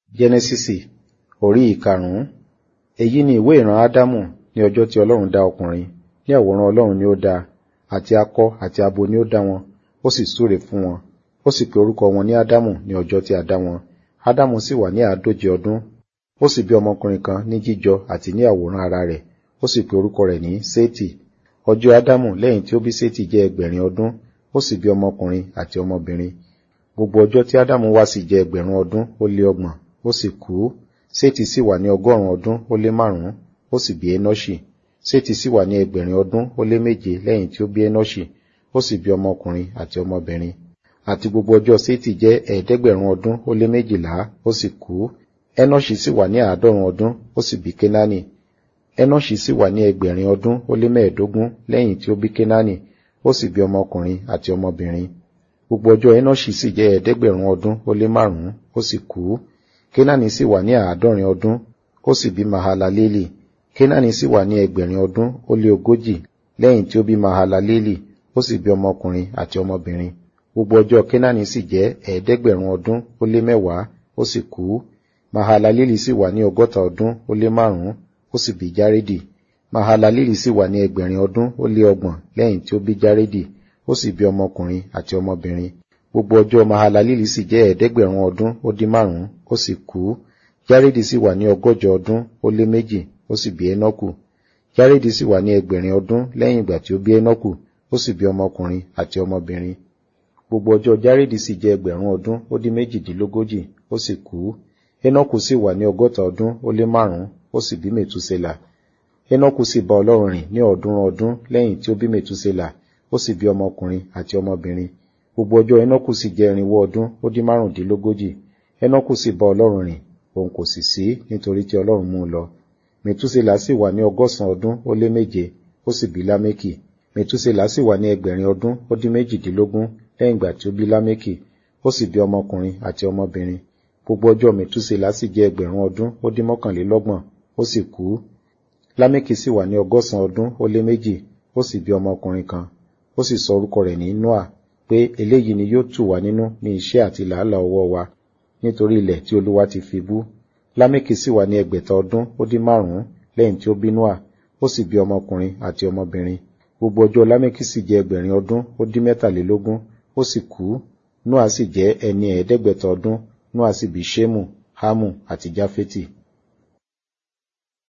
Jẹ́nẹ́sísì orí ìkarùn-ún. Èyí ni ìwé ìran Ádámù ní ọjọ́ tí Ọlọ́run dá ọkùnrin, ní àwòrán Ọlọ́run ni ó dá, àti akọ àti abo ni ó dá wọn, ó sì súre fún wọn. Ó sì pe orúkọ wọn ní Ádámù ní ọjọ́ tí a dá wọn. Ádámù sì wà ní àádóje ọdún. Ó sì bí ọmọkùnrin kan ní jíjọ àti ní àwòrán ara rẹ̀, ó sì pe orúkọ rẹ̀ ní Sétì. Ọjọ́ Ádámù lẹ́yìn tí ó bí Sétì jẹ́ ẹgbẹ̀rin ọdún, ó sì bí ọmọkùnrin àti ọmọbìnrin. Gbogbo ọjọ́ tí Ádámù wá sì jẹ́ ẹgbẹ̀rún ọdún ó lé ọgbọ̀n, ó sì kú. Sétì sì wà ní ọgọ́rùn-ún ọdún ó lé márùn-ún, ó sì bí Énọ́ṣì. Sétì sì wà ní ẹgbẹ̀rin ọdún ó lé méje lẹ́yìn tí ó bí Énọ́ṣì, ó sì bí ọmọkùnrin àti ọmọbìnrin. Àti gbogbo ọjọ́ Sétì jẹ́ ẹ̀ẹ́dẹ́gbẹ̀rún ọdún ó lé méjìlá, ó sì kú. Énọ́ṣì sì wà ní àádọ́rùn ọdún, ó sì bí Kénáánì. Énọ́ṣì sì wà ní ẹgbẹ̀rin ọdún ó lé mẹ́ẹ̀ẹ́dógún lẹ́yìn tí ó bí Kénáánì, ó sì bí ọmọkùnrin àti ọmọbìnrin. Gbogbo ọjọ́ Énọ́ṣì sì jẹ́ ẹ̀ẹ́dẹ́gbẹ̀rún ọdún ó lé márùn-ún, ó sì kú. Kénáánì sì wà ní àádọ́rin ọdún, ó sì bí Mahalaleli. Kénáánì sì wà ní ẹgbẹ̀rin ọdún ó lé ogójì lẹ́yìn tí ó bí Mahalaleli, ó sì bí ọmọkùnrin àti ọmọbìnrin. Gbogbo ọjọ́ Kénáánì sì jẹ́ ẹ̀ẹ́dẹ́gbẹ̀rún ọdún ó lé mẹ́wàá, ó sì kú. Mahalaleli sì wà ní ọgọ́ta ọdún ó lé márùn-ún, ó sì bí Járédì. Mahalaleli sì wà ní ẹgbẹ̀rin ọdún ó lé ọgbọ̀n lẹ́yìn tí ó bí Járédì, ó sì bí ọmọkùnrin àti ọmọbìnrin. Gbogbo ọjọ́ Mahalaleli sì jẹ́ ẹ̀ẹ́dẹ́gbẹ̀rún ọdún ó dín márùn-ún, ó sì kú. Járédì sì wà ní ọgọ́jọ ọdún ó lé méjì, ó sì bí Énọ́kù. Járédì sì wà ní ẹgbẹ̀rin ọdún lẹ́yìn ìgbà tí ó bí Énọ́kù, ó sì bí ọmọkùnrin àti ọmọbìnrin. Gbogbo ọjọ́ Járédì sì jẹ́ ẹgbẹ̀rún ọdún ó dín méjìdínlógójì, ó sì kú. Énọ́kù sì wà ní ọgọ́ta ọdún ó lé márùn-ún, ó sì bí Mètúsélà. Énọ́kù sì bá Ọlọ́run rìn ní ọ̀ọ́dúnrún ọdún lẹ́yìn tí ó bí Mètúsélà, ó sì bí ọmọkùnrin àti ọmọbìnrin. Gbogbo ọjọ́ Énọ́kù sì jẹ́ irinwó ọdún ó dín márùndínlógójì. Énọ́kù sì bá Ọlọ́run rìn, òun kò sì sí nítorí tí Ọlọ́run mú un lọ. Mètúsélà sì wà ní ọgọ́sàn ọdún ó lé méje, ó sì bí Lámékì. Mètúsélà sì wà ní ẹgbẹ̀rin ọdún ó dín méjìdínlógún lẹ́yìn ìgbà tí ó bí Lámékì, ó sì bí ọmọkùnrin àti ọmọbìnrin. Gbogbo ọjọ́ Mètúsélà sì jẹ́ ẹgbẹ̀rún ọdún ó dín mọ́kànlélọ́gbọ̀n, ó sì kú. Lámékì sì wà ní ọgọ́sàn ọdún ó lé méjì, ó sì bí ọmọkùnrin kan. Ó sì sọ orúkọ rẹ̀ ní Nóà, pé eléyìí ni yóò tù wá nínú ní iṣẹ́ àti làálàá ọwọ́ wa, nítorí ilẹ̀ tí Olúwa ti fi bú. Lámékì sì wà ní ẹgbẹ̀ta ọdún ó dín márùn-ún lẹ́yìn tí ó bí Nóà, ó sì bí ọmọkùnrin àti ọmọbìnrin. Gbogbo ọjọ́ Lámékì sì jẹ́ ẹgbẹ̀rin ọdún ó dín mẹ́tàlélógún, ó sì kú. Nóà sì jẹ́ ẹni ẹ̀ẹ́dẹ́gbẹ̀ta ọdún, Nóà sì bí Ṣémù, Hámù àti Jáfétì.